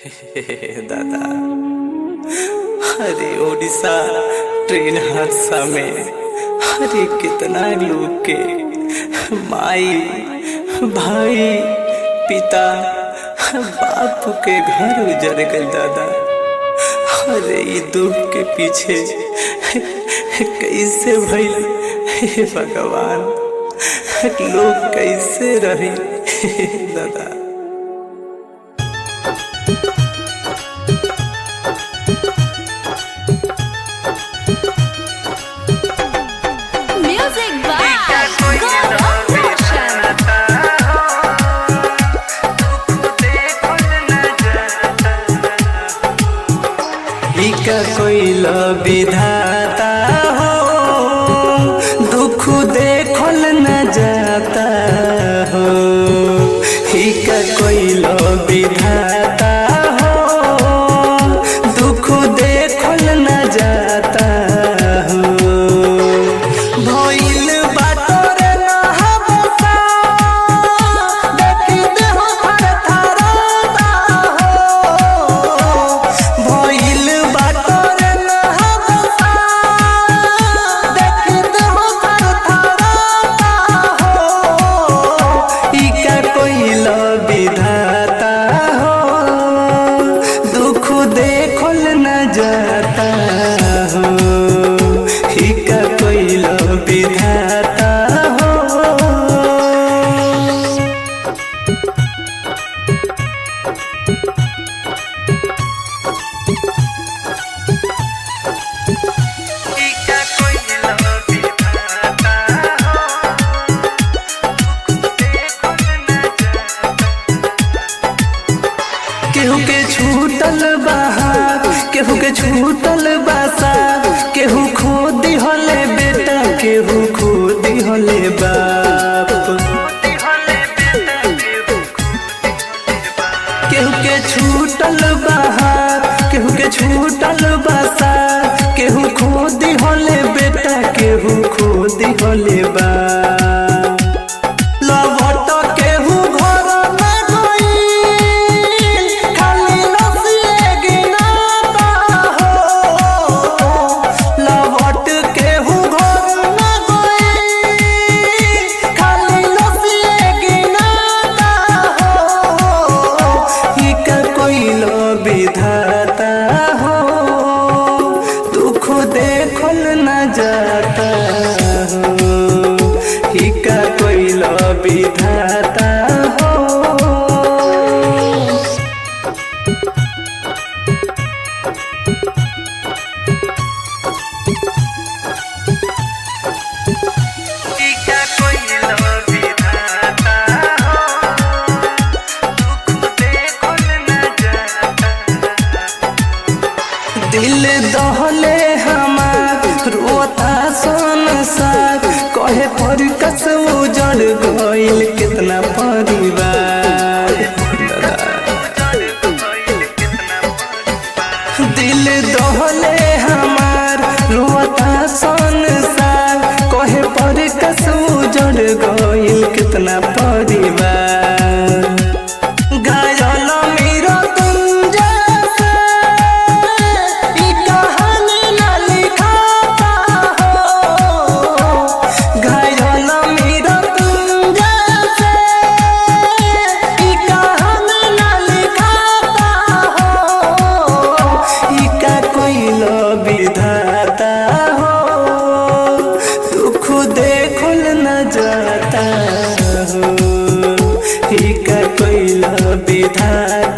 दादा अरे उड़ीसा ट्रेन हादसा में अरे कितना लोग के माई भाई पिता बाप के घर उजड़ गए दादा अरे ई दुख के पीछे कैसे भइल हे भगवान लोग कैसे रहे दादा Music by Gaurav Roshan. इका कोइल विधाता हो दुख देखल न जाता हो इका कोइल विधाता हो दुख देखल न जाता हो भइल बाटर नहबसा देखि देह थरथराता हो भइल बाटर नहबसा देखि देह थरथराता हो इका कोइल विधाता हो दुख देखल न जाता हो इका कोइल विधाता हो केहू के छूटल बहार केहू के छूटल बासा केहू खो दिहले बेटा केहू खो दिहले बाप केहू के छूटल बहार केहू के छूटल बासा केहू खो दिहले बेटा केहू खो दिहले बाप लवट केहू घर में गइल, खाली रसिए गिनाता हो। लवट केहू घर में गइल, खाली रसिए गिनाता हो। इका कोइल विधाता हो दुख देखल न जाता हो इका कोइल विधाता हो दिल दहले हमार रोता संसार कहे पर कस उजड़ गइल कितना परिवार दिल दहले हमार रोता संसार कहे पर कस उजड़ गइल कितना परिवार घायल मेरा तुम जैसे ई कहानी न लिखाता हो घायल मेरा तुम जैसे ई कहानी न लिखाता हो ई का कोइल विधाता हो दुख देखल न जाता हो ई का कोइल विधाता